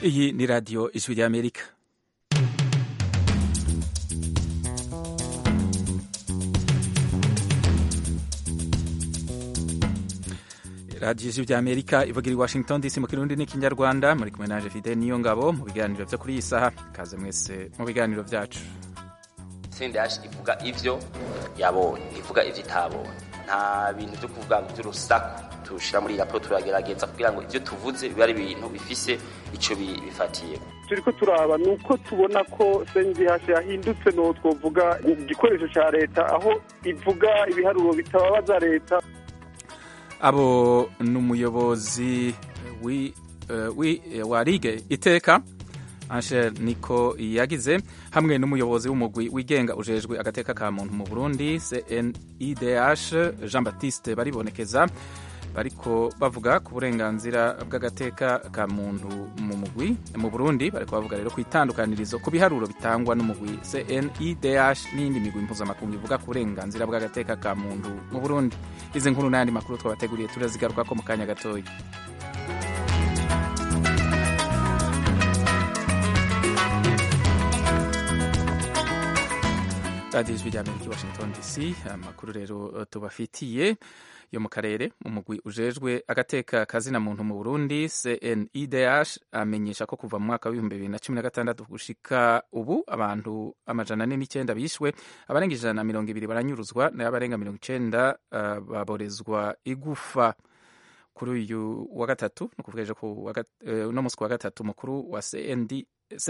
Iyi ni radiyo ijwi ry'Amerika. radiyo ijwi ry'Amerika ivugira i Washington DC mu kirundi n'ikinyarwanda muri kumwe naje Fidel niyo ngabo mu biganiro byo kuri iyi saha kaze mwese mu biganiro byacu sendash ivuga ivyo yabonye ivuga ivyo itabonye nta bintu byo kuvuga ngo by'urusaku tushira muri raporo turagerageza kugira ngo ivyo tuvuze bibe ari ibintu bifise ico bifatiye turiko turaba ni uko tubona ko sendihashi yahindutse no twovuga igikoresho ca leta aho ivuga ibiharuro bitababaza leta abo ni umuyobozi wa rige iteka Angel niko yagize hamwe n'umuyobozi w'umugwi wigenga ujejwe agateka ka muntu mu Burundi CNIDH Jean Baptiste baribonekeza bariko bavuga ku burenganzira bw'agateka ka muntu mu mugwi mu Burundi bariko bavuga rero ku itandukanirizo ku biharuro bitangwa n'umugwi CNIDH n'indi migwi mpuzamakungu ivuga ku burenganzira bw'agateka ka muntu mu Burundi izi nkuru n'ayandi makuru twabateguriye turazigaruka ko mu kanya gatoya radiyo ijwi ry'amerika i washington dc amakuru rero tubafitiye yo mu karere umugwi ujejwe agateka kazina muntu mu burundi cnidh amenyesha ko kuva mu mwaka w'ibihumbi bibiri na cumi na gatandatu gushika ubu abantu amajana ane n'icyenda bishwe abarenga ijana na mirongo ibiri baranyuruzwa nayo abarenga mirongo icenda uh, baborezwa igufa kuri uyu wa gatatu ni ukuvuga ejo uno munsi wa gatatu mukuru wa cnidh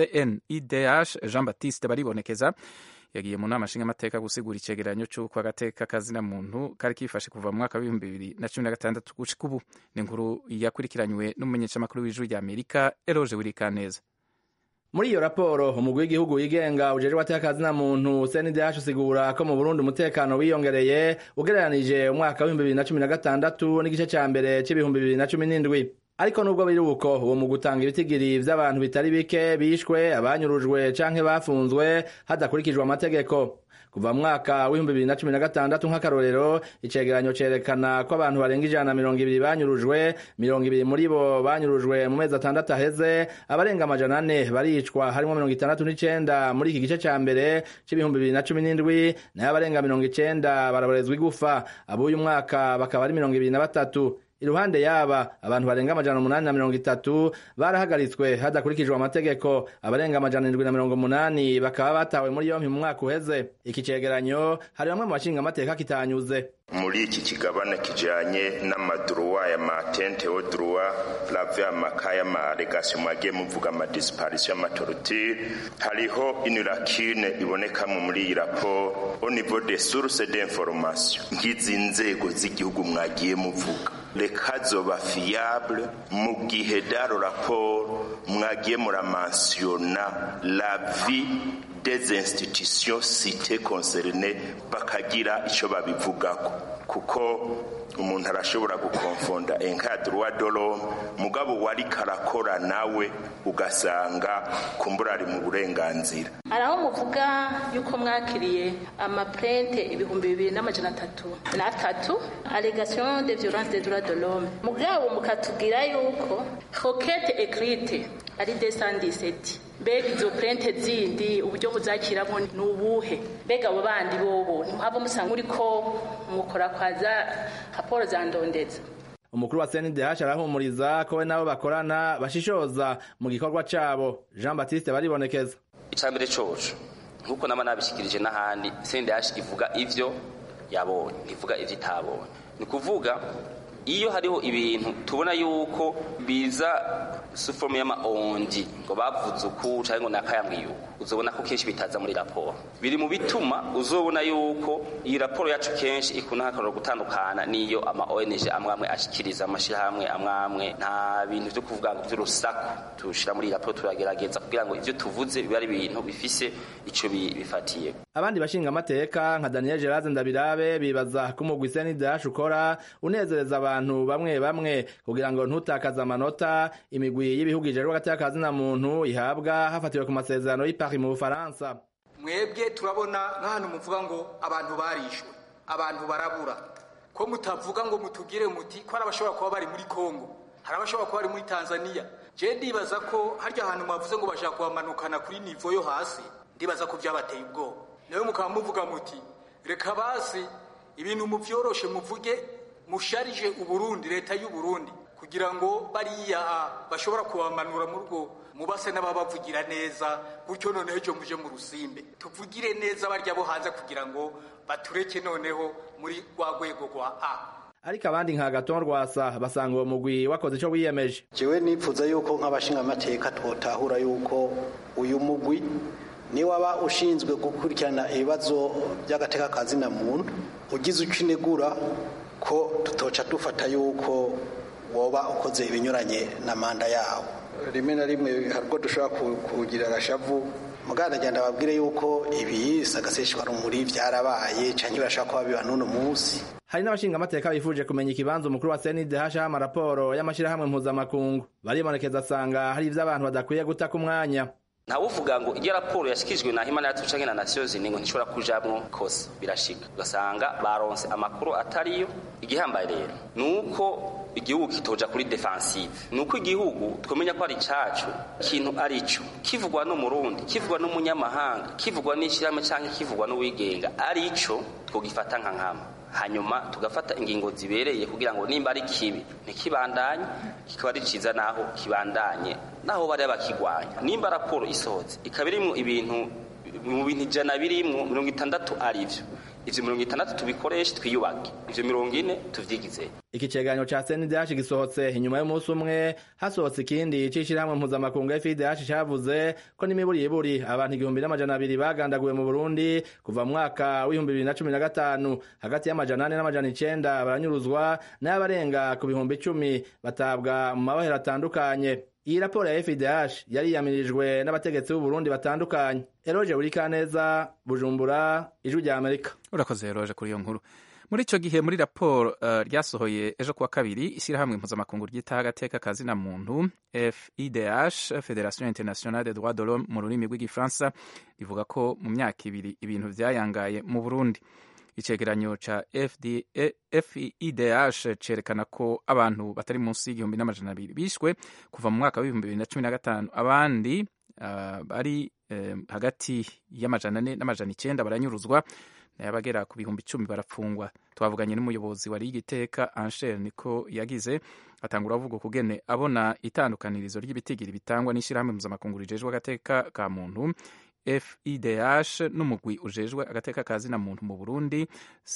jean baptiste baribonekeza yagiye mu nama nshingamateka gusigura icegeranyo c'uko agateka kazina muntu kari kifashe kuva mu mwaka w'ibihumbi bibiri na cumi na gatandatu gushika ubu ni inkuru yakurikiranywe n'umumenyeshamakuru w'ijuru rya amerika eroje wirikaneza muri iyo raporo umugwi w'igihugu wigenga ujejwe agateka kazina muntu CNDH usigura ko mu Burundi umutekano wiyongereye ugereranije umwaka w'ibihumbi bibiri na cumi na gatandatu n'igice ca mbere c'ibihumbi bibiri na cumi n'indwi ariko nubwo biri uko uwo mu gutanga ibitigiri vy'abantu bitari bike bishwe abanyurujwe canke bafunzwe hadakurikijwe amategeko kuva mu mwaka w'ibihumbi bibiri na cumi na gatandatu nk'akarorero icegeranyo cerekana ko abantu barenga ijana na mirongo ibiri banyurujwe mirongo ibiri muri bo banyurujwe mu mezi atandatu aheze abarenga amajana ane baricwa harimwo mirongo itandatu n'icenda muri iki gice ca mbere c'ibihumbi bibiri na cumi n'indwi nayo abarenga mirongo icenda baraborezwa igufa ab'uyu mwaka bakaba ari mirongo ibiri na batatu iruhande yaba abantu barenga amajana umunani na mirongo itatu barahagaritswe hadakurikijwe amategeko abarenga amajana indwi na mirongo umunani bakaba batawe muri yompi mu mwaka uheze iki cegeranyo hari bamwe mu bashinga amateka kitanyuze muri iki kigabane kijanye n'amaduruwa ya matente o duruwa plave amaka y'amaregasiyo mwagiye muvuga amadisiparisiyo y'amatorutire hariho inurakine ibonekamwe muri iyi raporo au niveau de source d'information nk'izi nzego z'igihugu mwagiye muvuga reka zoba fiable mu gihe daro raporo mwagiye muramansiyona la vie des institutions citées concernées bakagira ico babivugako kuko umuntu arashobora gukonfonda enka droit de l'homme mugabo wari karakora nawe ugasanga kumbura ari mu burenganzira hari aho muvuga yuko mwakiriye amaprente ibihumbi bibiri n'amajana atatu n'atatu allegation de violence des droits de l'homme mugabo mukatubwira yuko roquette écrite ari 217 mbega izo prente zindi uburyo buzakiramo ni ubuhe mbega abo bandi bobo ntimuhava musanga uriko mukora kwaza raporo za ndondeza umukuru wa CNDH arahumuriza ko we nabo bakorana bashishoza mu gikorwa cabo Jean Baptiste baribonekeza icambere coco nkuko nama nabishikirije n'ahandi CNDH ivuga ivyo yabonye ivuga ivyo itabonye ni kuvuga iyo hariho ibintu tubona yuko biza sufomu y'amaondi ngo bavuze uku cyangwa ngo nakayambwiye uku uzobona ko kenshi bitaza muri raporo biri mu bituma uzobona yuko iyi raporo yacu kenshi ikunda hakarora gutandukana n'iyo ama ONG amwe amwe ashikiriza amashirahamwe amwe amwe nta bintu byo kuvuga ngo by'urusaku tushira muri iyi raporo turagerageza kugira ngo ivyo tuvuze bibe ari ibintu bifise ico bifatiye abandi bashinga amateka nka Daniel Gerard Ndabirabe bibaza ko umugwi CNDH ukora unezereza abantu bamwe bamwe kugira ngo ntutakaze amanota imigwi y'ibihugu ijejwe agateka kazina muntu ihabwa hafatiwe ku masezerano y'i Paris mu Bufaransa mwebwe turabona nk'ahantu muvuga ngo abantu barishwe abantu barabura ko mutavuga ngo mutugire muti ko ari abashobora kuba bari muri Kongo hari abashobora kuba bari muri tanzania je ndibaza ko harya hantu mwavuze ngo bashaka kubamanukana kuri nivo yo hasi ndibaza ko byabateye ubwoba nawe mukaba muvuga muti reka basi ibintu muvyoroshe muvuge musharije uburundi leta y'uburundi kugira ngo bariya bashobora kubamanura mu rugo mubase n'ababavugira neza gutyo noneho ejo muje mu rusimbe tuvugire neza barya bo hanze kugira ngo batureke noneho muri rwa rwego rwa a ariko abandi nka gaton rwasa basanga uwo mugwi wakoze ico wiyemeje jewe nipfuza yuko nk'abashingamateka twotahura yuko uyu mugwi ni waba ushinzwe gukurikirana ibibazo by'agateka kazina muntu ugize uco inegura ko tutoca dufata yuko woba ukoze ibinyuranye na manda yawo rimwe na rimwe hari ubwo dushobora kugira agashavu muganda agenda ababwire yuko ibi sagaseshwa rumuri byarabaye cyangwa birashobora kuba biba n'uno munsi hari n'abashingamateka bifuje kumenya ikibanza umukuru wa CNDH aha amaraporo y'amashyirahamwe mpuzamakungu baribonekeza asanga hari ivyo abantu badakwiye guta ku mwanya ntawuvuga ngo iyo raporo yashyikirijwe na himana yacu canke na nations unies ngo ntishobora kujamwo kose birashika ugasanga baronse amakuru atariyo igihambaye rero nuko igihugu kitoja kuri defensive nuko igihugu twamenya ko ari cacu kintu arico kivugwa n'umurundi kivugwa n'umunyamahanga kivugwa n'ishyirahamwe canke kivugwa n'uwigenga arico twogifata nka nkama hanyuma tugafata ingingo zibereye kugira ngo nimba ari kibi ntikibandanye kikaba ari ciza naho kibandanye naho bari bakigwanya nimba raporo isohotse ikaba irimwo ibintu mu bintu ijana birimwo mirongo itandatu arivyo ivyo mirongo itandatu tubikoreshe twiyubake ivyo mirongo ine tuvyigize iki cegeranyo ca CNDH gisohotse inyuma y'umunsi umwe hasohotse ikindi c'ishirahamwe mpuzamakungu FIDH cavuze ko n'imiburiburi abantu igihumbi n'amajana abiri bagandaguwe mu Burundi kuva mu mwaka w'ibihumbi bibiri na cumi na gatanu hagati y'amajana ane n'amajana icenda baranyuruzwa n'abarenga ku bihumbi icumi batabwa mu mabohero atandukanye iyi raporo ya FIDH yari yiyamirijwe n'abategetsi b'u Burundi batandukanye Eroje Urikaneza Bujumbura Ijwi rya Amerika urakoze Eroje kuri iyo nkuru muri ico gihe muri raporo uh, ryasohoye ejo kuwa kabiri ishyirahamwe mpuzamakungu ryitaho agateka kazina muntu FIDH Federation Internationale des Droits de l'Homme mu rurimi rw'igifaransa rivuga ko mu myaka ibiri ibintu vyayangaye mu Burundi icegeranyo ca FIDH cerekana ko abantu batari munsi y'igihumbi n'amajana abiri bishwe kuva mu mwaka w'ibihumbi bibiri na cumi na gatanu abandi uh, bari uh, hagati y'amajana ane n'amajana icenda baranyuruzwa nayo abagera ku bihumbi icumi barapfungwa twavuganye n'umuyobozi wari y'igiteka Anshel niko yagize atangura avuga kugene abona itandukanirizo ry'ibitigiri bitangwa n'ishyirahamwe mpuzamakungu rijejwe agateka ka muntu FIDH n'umugwi ujejwe agateka kazina muntu mu Burundi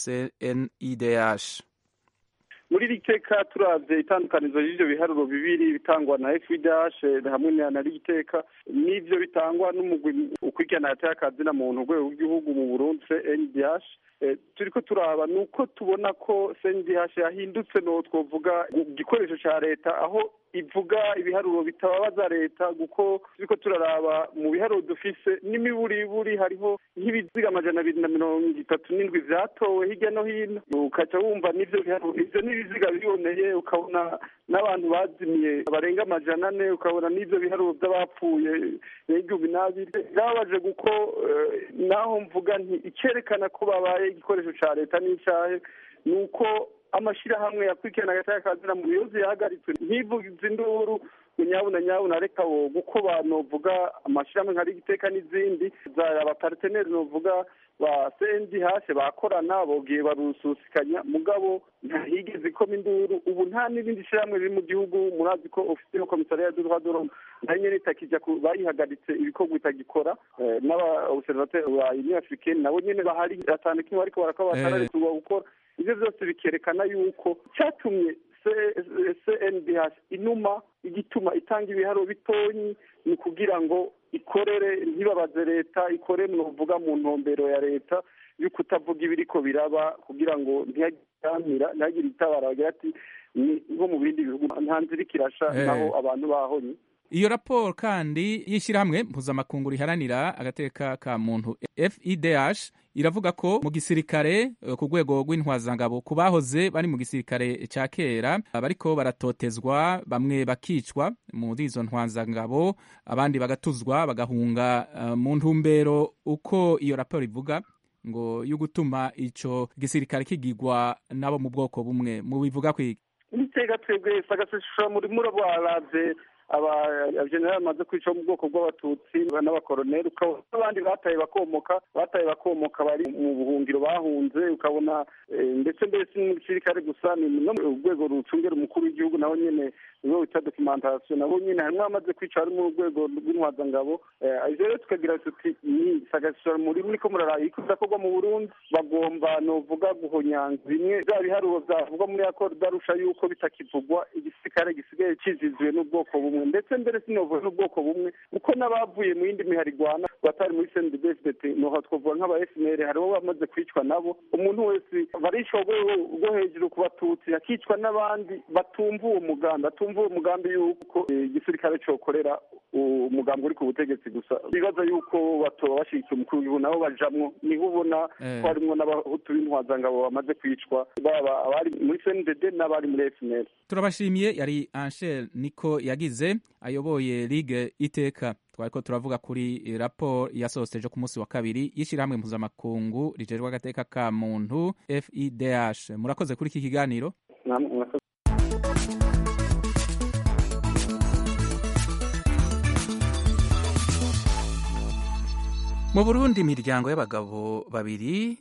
CNIDH muri iri teka turavye itandukanizo ry'ivyo biharuro bibiri bitangwa na FIDH hamwe na rigiteka n'ivyo bitangwa n'umugwi ukurikirana agateka kazina muntu urwego rw'igihugu mu Burundi CNDH turiko turaba nuko tubona ko CNDH yahindutse no twovuga igikoresho ca leta aho ivuga ibiharuro bitababaza leta kuko turiko turaraba mu biharuro dufise n'imiburiburi hariho nk'ibiziga amajana abiri na mirongo itatu n'indwi vyatowe hirya no hino ukaca wumva n'ivyo biharuro ivyo n'ibiziga biboneye ukabona n'abantu bazimiye barenga amajana ane ukabona n'ivyo biharuro vy'abapfuye n'igihumbi n'abiri byababaje kuko naho mvuga nti icerekana ko babaye igikoresho ca leta n'icahe ni uko amashirahamwe yakurikirana agateka kazina mu biyozi yahagaritswe ntivugize induru nyabuna nyabuna reka wo guko banovuga amashirahamwe nka rigiteka n'izindi za abaparteneri novuga ba CNDH bakorana bogiye barususikanya mugabo ntahigeze ikoma induru ubu nta n'irindi shirahamwe riri mu gihugu murazi ko ofisi yo komisariya du droit de l'homme nayo nyene itakija bayihagaritse ibikorwa itagikora n'aba observateur ba union africaine nabo nyene bahari atanu kimwe bariko barakora batararekurwa gukora ivyo vyose bikerekana yuko cyatumye CNDH inuma igituma itanga ibiharo bitonyi ni kugira ngo ikorere ntibabaze leta ikore mwovuga mu ntumbero ya leta yo kutavuga ibiriko biraba kugira ngo ntiyagiramira ntihagire itabara bagira ati ni nko mu bindi bihugu nta nzira ikirasha naho abantu bahonye iyo raporo kandi y'ishyirahamwe mpuzamakungu riharanira agateka ka muntu FIDH iravuga ko mu gisirikare ku rwego rw'intwazangabo ku bahoze bari mu gisirikare cya kera bariko baratotezwa bamwe bakicwa muri izo ntwazangabo abandi bagatuzwa bagahunga uh, mu ntumbero uko iyo raporo ivuga ngo yo gutuma ico gisirikare kigigwa nabo mu bwoko bumwe mu bivuga kwiga ni iteka twebwe sagasesura muri murabo araze abajenerali bamaze kwica mu bwoko bw'abatutsi n'abakoroneri ukabona n'abandi bataye bakomoka bataye bakomoka bari mu buhungiro bahunze ukabona ndetse mbese n'umusirikare gusa ni no mu rwego rucungera umukuru w'igihugu naho nyene niwe wita documentation nabo nyene harimwo abamaze kwica bari mu rwego rw'intwazangabo ivyo rero tukagira tuti ni sagasura muri niko muraraye iko bidakorwa mu burundi bagomba novuga guhonyanga bimwe bya biharuro vyavugwa muri akoro darusha yuko bitakivugwa igisirikare gisigaye kiziziwe n'ubwoko bumwe ndetse mbere sinovuga n'ubwoko bumwe kuko n'abavuye mu yindi miharigwana batari muri cndbsdt noha twavuga nk'aba fnr hariho bamaze kwicwa nabo umuntu wese barishwa rwo hejuru ku batutsi hakicwa n'abandi batumva uwo mugambi batumva uwo mugambi yuko igisirikare cokorera umugambi uri ku butegetsi gusa bibaza yuko batoba bashigikiye umukuru w'igihugu nabo bajamwo niho ubona ko harimwo n'abahutu b'intwazangabo bamaze kwicwa baba abari muri cndd n'abari muri fnr turabashimiye yari anshel niko yagize ayoboye ligue iteka twariko turavuga kuri raporo yasohotse ejo ku munsi wa kabiri y'ishyirahamwe mpuzamakungu rijejwe agateka ka muntu fidh murakoze kuri iki kiganiro mu burundi imiryango y'abagabo babiri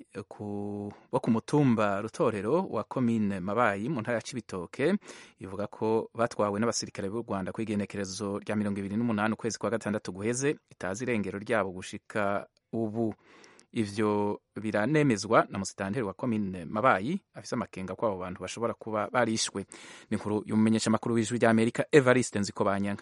bo ku mutumba rutorero wa komine mabayi mu ntara ya cibitoke ivuga ko batwawe n'abasirikare b'u rwanda ku igenekerezo rya mirongo ibiri n'umunani ukwezi kwa gatandatu guheze itazi irengero ryabo gushika ubu ivyo biranemezwa na musitanteri wa komine mabayi afise amakenga ko abo bantu bashobora kuba barishwe ni inkuru y'umumenyesha makuru w'ijwi ry'amerika evariste nziko banyanga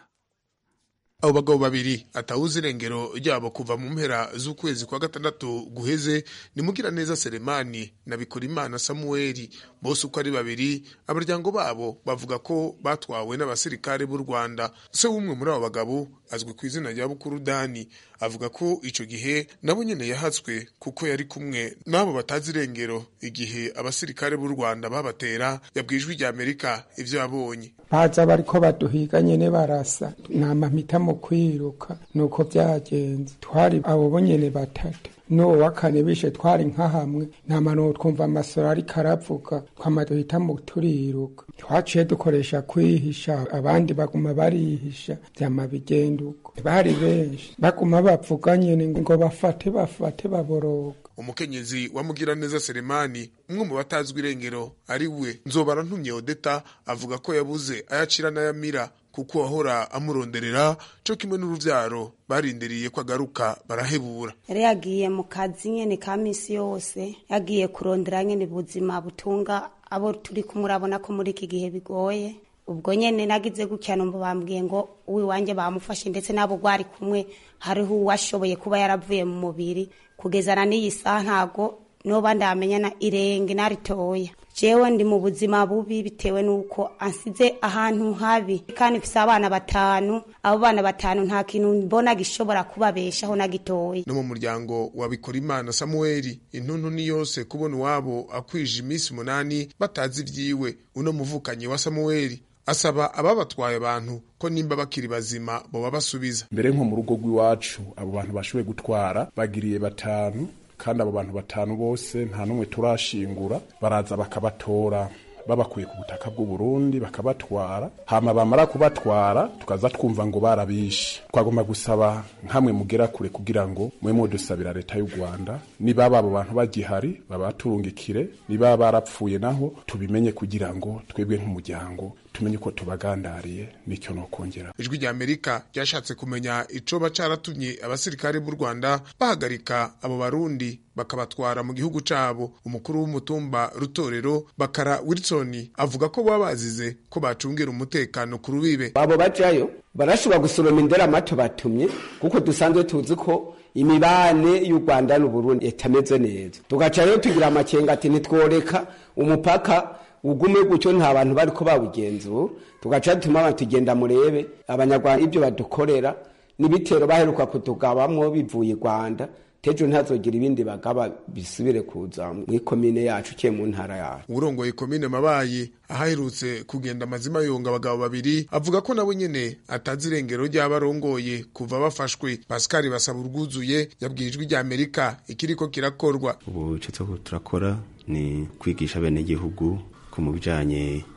abo bagabo babiri atawuzi irengero ryabo kuva mu mpera z'ukwezi kwa gatandatu guheze ni mugiraneza selemani na bikorimana samuweli bose uko ari babiri abaryango babo bavuga ko batwawe n'abasirikare b'u rwanda se w'umwe muri abo bagabo azwi ku izina rya bukuru dani avuga ko ico gihe nabo nyene yahatswe kuko yari kumwe n'abo batazi irengero igihe abasirikare b'u rwanda babatera yabwijwe rya amerika ivyo yabonye baza bariko baduhiga nyene barasa nama mpita mu kwiruka nuko vyagenze twari abo bo nyene batatu n'uwo wa kane bishe twari nka hamwe nta mano twumva amasoro ariko aravuga twama duhita mu turiruka twaciye dukoresha kwihisha abandi baguma barihisha vyama bigenda uko bari benshi baguma bavuga nyene ngo bafate bafate baboroga umukenyezi wa mugiraneza selemani umwe mu batazwi irengero ari we nzobara ntumye odeta avuga ko yabuze ayacira n'ayamira kuko wahora amuronderera co kimwe n'uruvyaro barindiriye ko agaruka barahebura yari yagiye mu kazi nyene ka misi yose yagiye kurondera nyene ubuzima butunga abo turi kumurabona ko muri iki gihe bigoye ubwo nyene nagize gutya numva bambwiye ngo uwiwanje bamufashe ndetse n'abo rwari kumwe hariho uwashoboye kuba yaravuye mu mubiri kugezana n'iyi saha ntago noba ndamenya na irenge naritoya jewe ndi mu buzima bubi bitewe n'uko ansize ahantu habi kandi mfise abana batanu abo bana batanu nta kintu mbona gishobora kubabeshaho na gitoya no mu muryango wa bikorimana samuweli intuntu ni yose kubona iwabo akwije iminsi umunani batazi ivyiwe uno muvukanyi wa samuweli asaba ababatwaye abantu ko nimba bakiri bazima boba basubiza mbere nko mu rugo rw'iwacu abo bantu bashoboye gutwara bagiriye batanu kandi abo bantu batanu bose nta n'umwe turashingura baraza bakabatora babakuye ku butaka bw'u Burundi bakabatwara hama bamara kubatwara tukaza twumva ngo barabishe twagomba gusaba nkamwe mugera kure kugira ngo mwe mudusabira leta y'u Rwanda niba abo bantu bagihari babaturungikire niba barapfuye naho tubimenye kugira ngo twebwe nk'umuryango tumenye uko tubagandariye nicyo no kongera ijwi rya amerika ryashatse kumenya icoba caratumye abasirikare b'u rwanda bahagarika abo barundi bakabatwara mu gihugu cabo umukuru w'umutumba rutorero bakara wilson avuga ko baba bazize ko bacungira umutekano ku rubibe abo bajayo barashobora gusoroma indera amato batumye kuko dusanzwe tuzi ko imibane y'u rwanda n'uburundi itameze neza tugaca rero tugira amakenga ati ntitworeka umupaka ugume gutyo nta bantu bariko bawugenzura tugaca dutuma abantu tugenda murebe abanyarwanda ibyo badukorera n'ibitero baheruka kutugabamwo bivuye i rwanda tejo ntazogira ibindi bagaba bisubire kuza mw'ikomine yacu ukiye mu ntara yacu urongoye komine mabayi ahaherutse kugenda amazima yonga abagabo babiri avuga ko nabo nyene atazi irengero ry'abarongoye kuva bafashwe pascal basaba urwuzuye yabwiye ijwi rya amerika ikiriko kirakorwa ubu ico turiko turakora ni kwigisha bene igihugu ko mu bijanye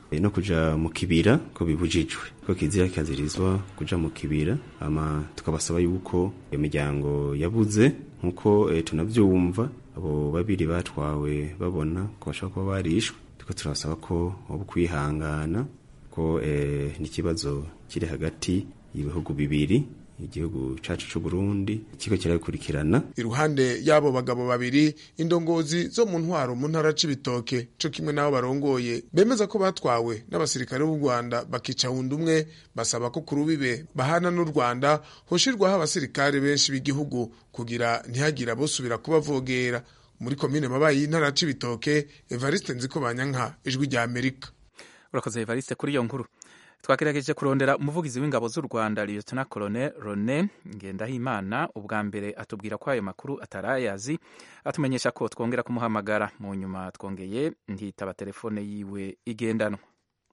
no kuja mu kibira ko bibujijwe ko kizira kikazirizwa kuja mu kibira ama tukabasaba yuko iyo miryango yabuze nkuko e, tunavyumva abo babiri batwawe babona ko bashobora kuba barishwe tuko turasaba ko waba kwihangana ko e, n'ikibazo kiri hagati y'ibihugu bibiri igihugu cacu c'u Burundi kiko kirakurikirana iruhande y'abo bagabo babiri indongozi zo mu ntwaro mu ntara c'ibitoke co kimwe n'abo barongoye bemeza ko batwawe n'abasirikare b'u Rwanda bakica wundi umwe basaba ko ku rubibe bahana n'u Rwanda hoshirwaho abasirikare benshi b'igihugu kugira ntihagire abosubira kubavogera muri komine mabayi y'intara c'ibitoke Evariste Nzikobanyanka ijwi rya Amerika urakoze Evariste kuri iyo nkuru twagerageje kurondera umuvugizi w'ingabo z'u rwanda lieutenant colonel rone ngendahimana ubwa mbere atubwira ko ayo makuru atarayazi atumenyesha ko twongera kumuhamagara mu nyuma twongeye ntitaba telefone yiwe igendanwa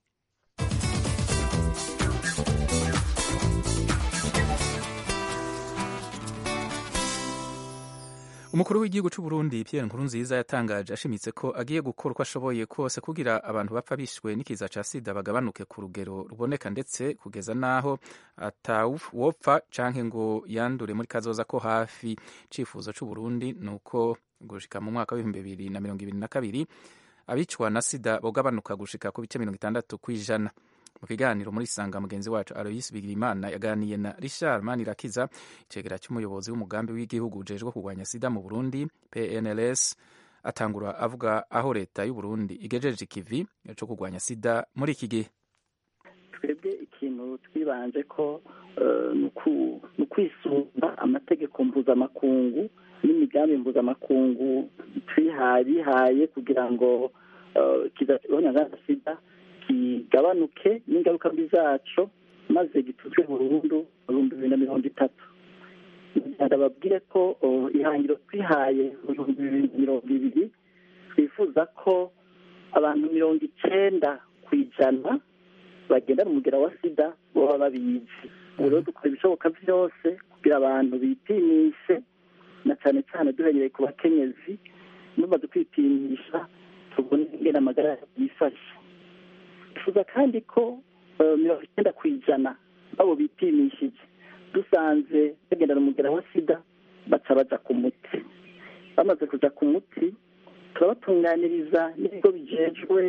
umukuru w'igihugu cy'u Burundi Pierre Nkurunziza yatangaje ashimitse ko agiye gukora uko ashoboye kose kugira abantu bapfa bishwe n'ikiza ca sida bagabanuke ku rugero ruboneka ndetse kugeza n'aho atawopfa canke ngo yandure muri kazoza ko hafi cifuzo c'u Burundi nuko gushika mu mwaka w'ibihumbi bibiri na mirongo ibiri na kabiri abicwa na sida bogabanuka gushika ku bice mirongo itandatu kw'ijana mu kiganiro muri sanga mugenzi wacu Aloysi Bigirimana yaganiye na Richard Manirakiza icegera cy'umuyobozi w'umugambi w'igihugu ujejwe kurwanya sida mu Burundi PNLS atangura avuga aho leta y'u Burundi igejeje ikivi cyo kurwanya sida muri iki gihe twebwe ikintu twibanje ko ni ukwisumba amategeko mpuzamakungu n'imigambi mpuzamakungu twihaye kugira ngo kizabona sida kigabanuke n'ingaruka mbi zaco maze gituzwe burundu mu bihumbi bibiri na mirongo itatu ndababwire ko ihangiro twihaye mu bihumbi bibiri na mirongo ibiri twifuza ko abantu mirongo icenda ku ijana bagendana umugera wa sida baba babizi ubu rero dukora ibishoboka byose kugira abantu bipimishe na cyane cyane duhereye ku bakenyezi numaze kwipimisha tubone ingene amagara yifashe twifuza kandi ko mirongo icyenda ku ijana babo bipimishije dusanze bagendana umugera wa sida baca baja ku muti bamaze kuja ku muti turabatunganiriza n'ibigo bijejwe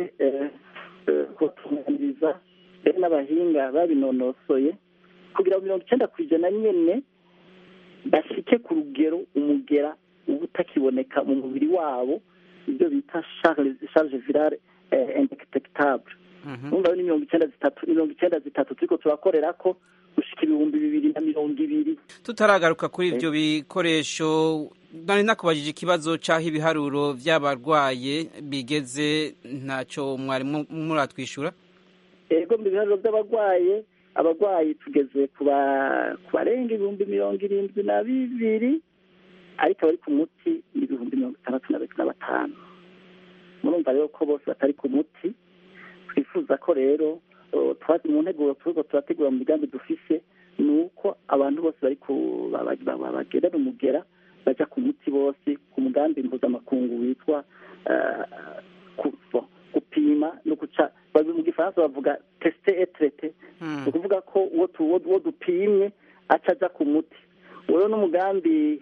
kubatunganiriza mbere n'abahinga babinonosoye kugira ngo mirongo icyenda ku ijana nyene bashike ku rugero umugera uba utakiboneka mu mubiri wabo ibyo bita charge virale indetectable numva ni mirongo icyenda zitatu mirongo icyenda zitatu turiko turakorera ko gushika ibihumbi bibiri na mirongo ibiri tutaragaruka kuri ibyo bikoresho nari nakubajije ikibazo cy'aho ibiharuro by'abarwaye bigeze ntacyo mwari muratwishyura ego mu biharuro by'abarwaye abarwayi tugeze ku barenga ibihumbi mirongo irindwi na bibiri ariko abari ku muti ni ibihumbi mirongo itandatu na batanu murumva rero ko bose batari ku muti twifuza ko rero mu nteguro turiko turategura mu migambi dufise ni uko abantu bose bari bagendana umugera baja ku muti bose ku mugambi mpuzamakungu witwa gupima no guca mu gifaransa bavuga tesite etrete ni ukuvuga ko uwo dupimye aca aja ku muti rero n'umugambi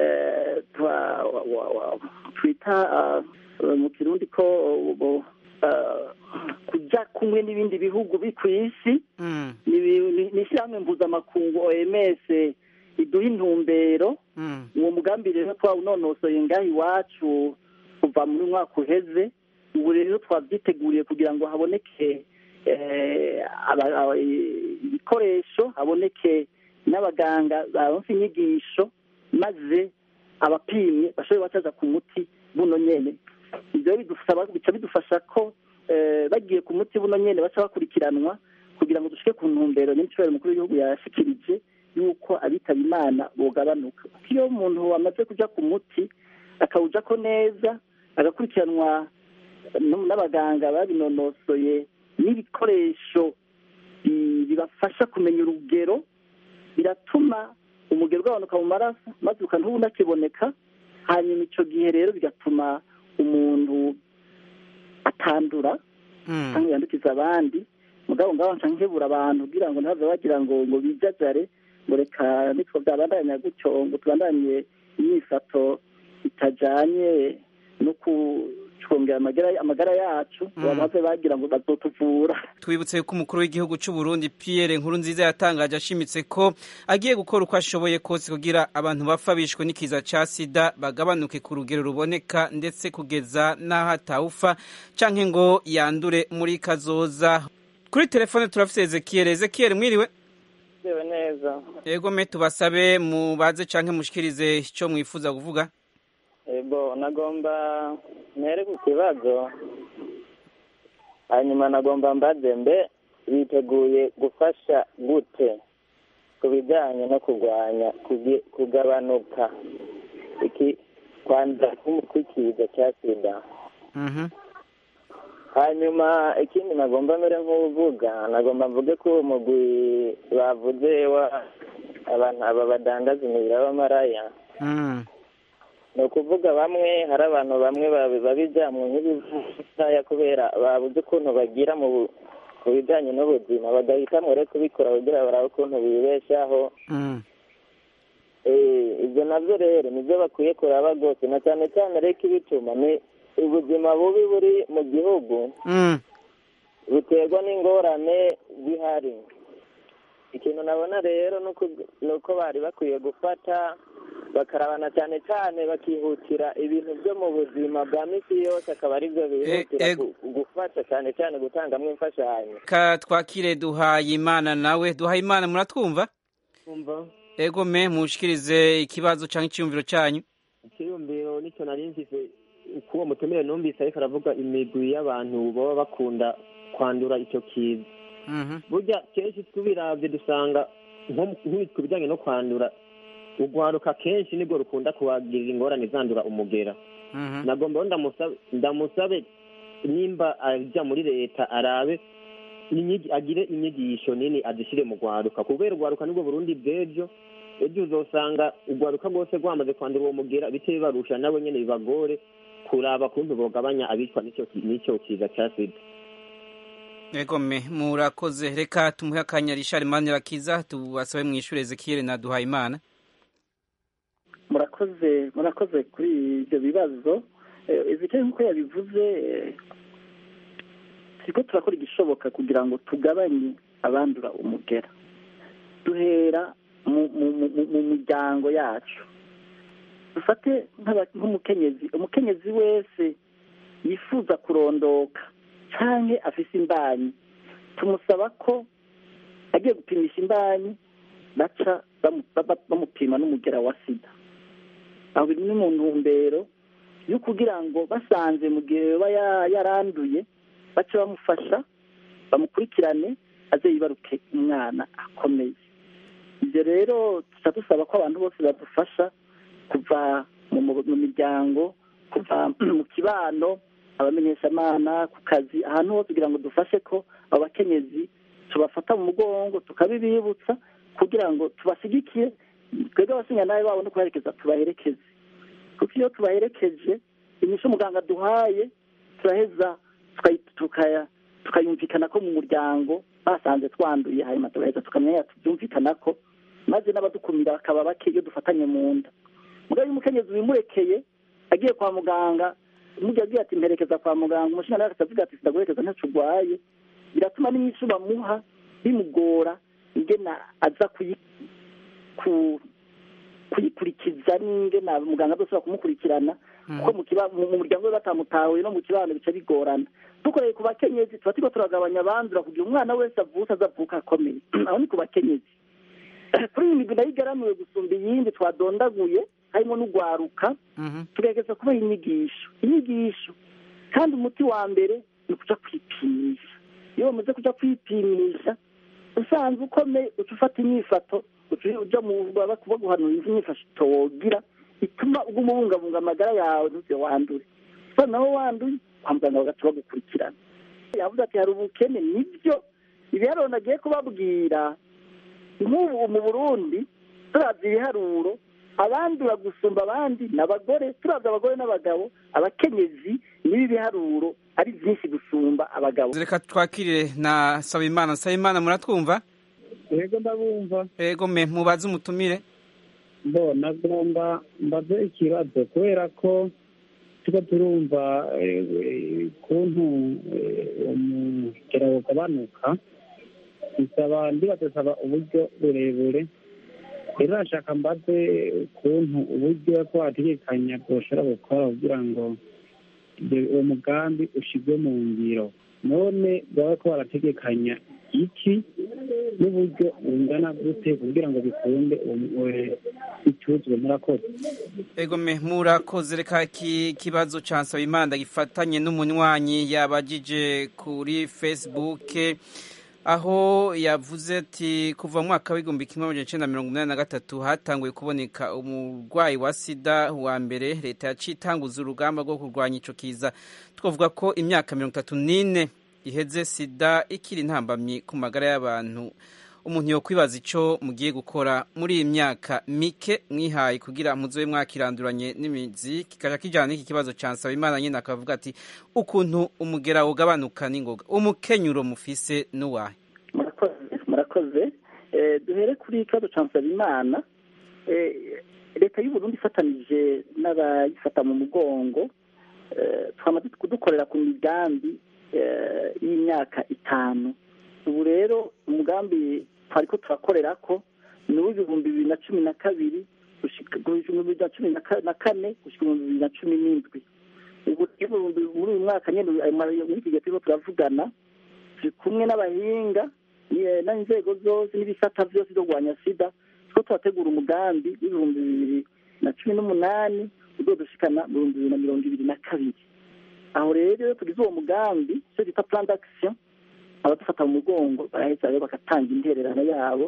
twita mu kirundi ko kujya kumwe n'ibindi bihugu biri ku isi ni ishyirahamwe mpuzamakungu oms iduha intumbero uwo mugambi rero twawunonosoye ngaho iwacu kuva muri mwaka uheze ubu rero twabyiteguriye kugira ngo haboneke ibikoresho haboneke n'abaganga baronse inyigisho maze abapimye bashobore bacaza ku muti buno nyene ibyo bica bidufasha ko bagiye ku muti buno nyene baca bakurikiranwa kugira ngo dushike ku ntumbero n'imicubahiro mukuru w'igihugu yashikirije yuko abitaba imana bogabanuka kuko iyo umuntu amaze kuja ku muti akawujako neza agakurikiranwa n'abaganga babinonosoye n'ibikoresho bibafasha kumenya urugero biratuma umugero ugabanuka mu maraso maze ukantuba unakiboneka hanyuma icyo gihe rero bigatuma umuntu atandura cyangwa yandukiza abandi mugabo ngaho nca nkebura abantu kugira ngo ntibave bagira ngo ngo bijajare ngo reka nitwo byabandanya gutyo ngo tubandanye imyifato itajanye no kucungera amagara amagara yacu ngo bave bagira ngo bazotuvura twibutse ko umukuru w'igihugu cy'u Burundi Pierre Nkurunziza yatangaje ashimitse ko agiye gukora uko ashoboye kose kugira abantu bapfa bishwe n'ikiza ca sida bagabanuke ku rugero ruboneka ndetse kugeza n'aho atawufa canke ngo yandure muri kazoza kuri telefone turafise Ezekiel Ezekiel mwiriwe Yewe neza Ego me tubasabe mubaze canke mushikirize ico mwifuza kuvuga ego nagomba ntere ku kibazo hanyuma nagomba mbaze mbe biteguye gufasha gute ku bijyanye no kurwanya kugi- kugabanuka iki kwandura kw'ikiza cya sida hanyuma ikindi nagomba mbere nk'uvuga nagomba mvuge ko uwo mugwi bavuze wa abantu aba badandaza imibiri y'abamaraya ni ukuvuga bamwe hari abantu bamwe babi- babijyamwe nk'ibivaya kubera babuze ukuntu bagira mu bu- mu bijyanye n'ubuzima bagahitamo rero kubikora kugira barabe ukuntu bibeshaho Eh, ibyo nabyo rero nibyo bakwiye kuraba rwose na cyane cyane reka ibituma ni ubuzima bubi buri mu gihugu buterwa n'ingorane zihari ikintu nabona rero ni uko- ni uko bari bakwiye gufata bakarabana cyane cyane bakihutira ibintu byo mu buzima bwa misi yose akaba ari byo bihutira E- gu- gufasha cyane cyane gutangamo imfashanyo ka twakire duhaye imana nawe duhaye imana muratwumva kumva ego me mushikirize ikibazo canke icyumviro cyanyu ikiyumviro nicyo nari mfise kuwo mutumire numvise ariko aravuga imigwi y'abantu baba bakunda kwandura icyo kiza burya kenshi tubiravye dusanga nko mu- nk'ibitwe bijyanye no kwandura urwaruka kenshi nibwo rukunda kuhagirira ingorane zandura umugera nagomba rero ndamusabe ndamusabe nimba ajya muri leta arabe inyigi- agire inyigisho nini azishyire mu rwaruka kubera urwaruka nibwo burundi bw'ejo ejo uzosanga urwaruka rwose rwamaze kwandura uwo mugera bice bibarusha nabo nyene bibagore kuraba kuntu bogabanya abicwa n'icyo ki- n'icyo kiza cya sida ego me murakoze reka tumuhe akanya Richard Manirakiza tubasabe mwishure Ezekiel na duhaye imana murakoze murakoze kuri ibyo bibazo Eh, Ezekiel nk'uko yabivuze eh, turiko turakora igishoboka kugira ngo tugabanye abandura umugera duhera mu mu- mu- mu miryango yacu dufate nk'aba- nk'umukenyezi umukenyezi wese yifuza kurondoka canke afise imbanyi tumusaba ko agiye gupimisha imbanyi baca bamu- ba- bamupima n'umugera wa sida aho biri ni mu ntumbero yo kugira ngo basanze mu gihe yoba ya- yaranduye bace bamufasha bamukurikirane aze yibaruke umwana akomeye ibyo rero tuca dusaba ko abantu bose badufasha kuva mu mu- mu miryango kuva mu kibano abamenyeshamana ku kazi ahantu hose kugira ngo dufashe ko abo bakenyezi tubafata mu mugongo tukabibibutsa kugira ngo tubashyigikiye twebwe abasinyanaye babo no kubaherekeza tubaherekeze kuko iyo tubaherekeje inyishu muganga duhaye turaheza tukayi- tukaya- tukayumvikana ko mu muryango basanze twanduye hanyuma tugaheza tukamenya tubyumvikana ko maze n'abadukumira bakaba bake iyo dufatanye mu nda mugabo iyo umukenyezi wimurekeye agiye kwa muganga umujyi agiye ati mperekeza kwa muganga umushinga nawe akavuga ati sindaguherekeza ntacyo urwaye biratuma n'inyishu bamuha bimugora ingena aza kuyi ku kuyikurikiza n'ingena muganga adashobora kumukurikirana kuko mu kiba- mu mu muryango we batamutahuye no mu kibano bica bigorana dukoreye ku bakenyezi tuba turiko turagabanya abandura kugira umwana wese avutse azavuka akomeye aho ni ku bakenyezi kuri iyi migwi nayo igaramiwe gusumba iyindi twadondaguye harimo n'ugwaruka tugerageza kubaha inyigisho inyigisho kandi umuti wa mbere ni ukuja kwipimisha iyo bamaze kuja kwipimisha usanzwe ukomeye uca ufata inyifato uca uja mu baba baguhanura inyifato wogira ituma uguma ubungabunga amagara yawe ntuze wandure so naho wanduye kwa muganga bagaca bagukurikirana yavuze ati hari ubukene nibyo ibiharuro nagiye kubabwira nk'ubu mu burundi turavye ibiharuro abandura gusumba abandi ni abagore turavye abagore n'abagabo abakenyezi nibo ibiharuro ari byinshi gusumba abagabo reka twakirire na sabimana sabimana muratwumva yego ndabumva yego me mubaze umutumire bo nagomba mbaze ikibazo kubera ko tuba turumva ukuntu umugera ugabanuka bisaba ndibadusaba uburyo burebure rero nashaka mbaze ukuntu uburyo ko wategekanya bwoshobora gukora kugira ngo uwo mugambi ushyirwe mu ngiro none baba ko barategekanya iki n'uburyo bungana gute kugira ngo bikunde bicuruzwe murakoze ego me murakoze reka iki kibazo ca nsabimana gifatanye n'umunywanyi yabajije kuri facebook aho yavuze ati kuva mu mwaka w'igihumbi kimwe amajana icenda mirongo inani na gatatu hatanguye kuboneka umurwayi wa sida wa mbere leta yaciye itanguza urugamba rwo kurwanya ico kiza twavuga ko imyaka mirongo itatu n'ine iheze sida ikiri intambamyi ku magara y'abantu umuntu yokwibaza ico mugiye gukora muri iyi myaka mike mwihaye kugira muzobe mwakiranduranye n'imizi kikaja kijana n'iki kibazo ca Nsabimana nyene akavuga ati ukuntu umugera ugabanuka n'ingoga umukenyuro mufise n'uwahe murakoze murakoze duhere kuri ikibazo ca Nsabimana leta y'u Burundi ifatanije n'abayifata mu mugongo twamaze kudukorera ku migambi y'imyaka itanu ubu rero umugambi twari ko turakorera ko ni uw'ibihumbi bibiri na cumi na kabiri ibihumbi bibiri na cumi na kane gushyika ibihumbi bibiri na cumi n'indwi ubu muri uyu mwaka nyine muri iki gihe turimo turavugana turi kumwe n'abahinga n'inzego zose n'ibisata byose byo kurwanya sida two turategura umugambi w'ibihumbi bibiri na cumi n'umunani uzodushikana mu bihumbi bibiri na mirongo ibiri na kabiri aho rero tugize uwo mugambi icyo bita plan d'action abadufata mu mugongo baraheza rero bagatanga intererano yabo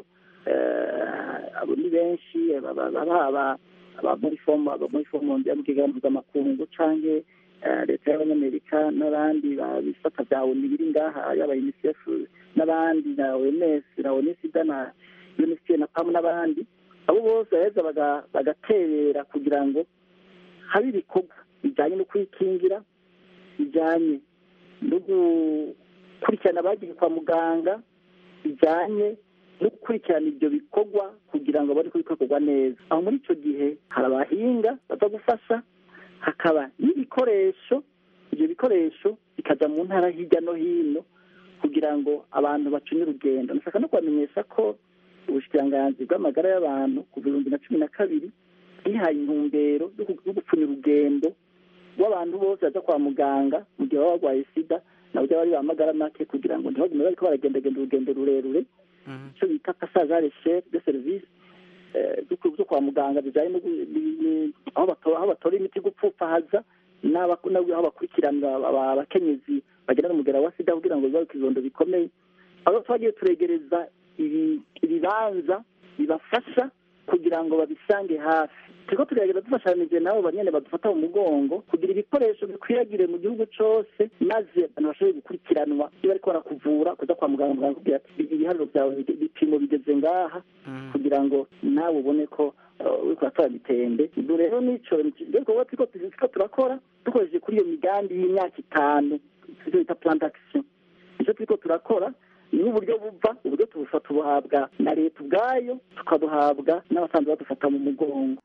abo ni benshi baba muri fomu muri fomu ya mugega mpuzamakungu canke leta y'abanyamerika n'abandi bisata bya oni biri ngaha yaba unicef n'abandi na oms na onisida na unicef na pamu n'abandi abo bose baraheza bagaterera kugira ngo habe ibikorwa bijyanye no kwikingira bijyanye no gukurikirana abagiye kwa muganga bijyanye no gukurikirana ibyo bikorwa kugira ngo bari kubikorwa neza aho muri icyo gihe hari abahinga baza gufasha hakaba n'ibikoresho ibyo bikoresho bikajya mu ntara hirya no hino kugira ngo abantu bacunye urugendo nashaka no kubamenyesha ko ubushikiranganzi bw'amagara y'abantu ku bihumbi na cumi na kabiri bwihaye intumbero yo gupfunya urugendo rw'abantu bose baza kwa muganga mu gihe baba barwaye sida nabo bari bamagara make kugira ngo ntibagume bariko baragendagenda urugendo rurerure icyo bita passage chere de service zo kwa muganga bijyanye aho batora imiti gupfupfahaza aho bakurikirana abakenyezi bagenda n'umugera wa sida kugira ngo bibaruke ibibondo bikomeye aho twagiye turegereza ibibanza bibafasha kugira ngo babisange hafi turiko turagerageza dufashanije nabo banyene badufata mu mugongo kugira ibikoresho bikwiragire mu gihugu cose maze abantu bashobore gukurikiranwa iyo bariko barakuvura kuza kwa muganga muganga kugira ati ibiharuro vyawe ibipimo bigeze ngaha kugira ngo nawe ubone ko uriko uratora mitembe ibyo rero nico gikorwa turiko turakora dukoresheje kuri iyo migambi y'imyaka itanu ivyo bita plan d'action ivyo turiko turakora ni uburyo buva uburyo tubufata tubuhabwa na leta ubwayo tukabuhabwa n'abasanzwe badufata mu mugongo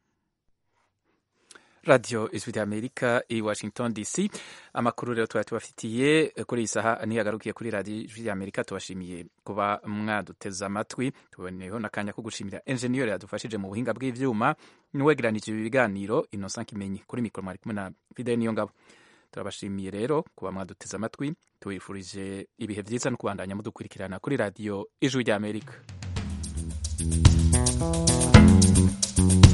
radiyo ijwi ry'amerika i washington dc amakuru rero tuba tubafitiye kuri iyi saha ntiyagarukiye kuri radiyo ijwi ry'amerika tubashimiye kuba mwaduteze amatwi tuboneyeho n'akanya ko gushimira enjeniyeri yadufashije mu buhinga bw'ibyuma n'uwegeranije ibi biganiro innocent kimenyi kuri mikoro mwari kumwe na fidel niyo ngabo turabashimiye rero kuba mwaduteze amatwi tubifurije ibihe byiza no kubandanya mudukurikirana kuri radiyo ijwi ry'amerika